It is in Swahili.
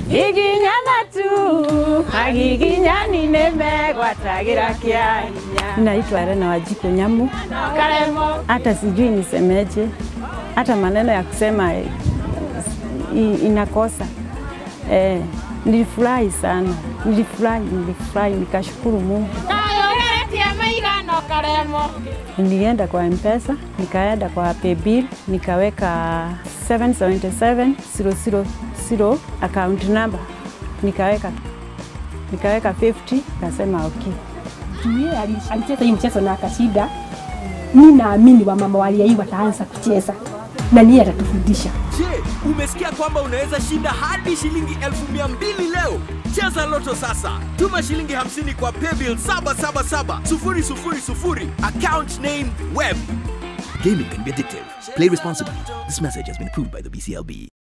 iginyana tu agiginyani nimegwatagira kia hinya Naitwa Elena Wajiko Nyamu. karemo Hata sijui nisemeje, hata maneno ya kusema eh, i- inakosa eh, nilifurahi sana, nilifurahi, nilifurahi, nikashukuru Mungu. kayogeretie maigano karemo Nilienda kwa Mpesa, nikaenda kwa Paybill, nikaweka 777 000 account number, nikaweka nikaweka 50, kasema okay. juu yeye ali- alicheza hii mchezo na akashinda. Mi naamini wamama waliai wataanza kucheza na niye atatufundisha. Je, umesikia kwamba unaweza shinda hadi shilingi elfu mia mbili leo? Cheza Loto sasa. Tuma shilingi 50 kwa paybill 777 000 account name web. Gaming can be addictive. Play responsibly. This message has been approved by the BCLB.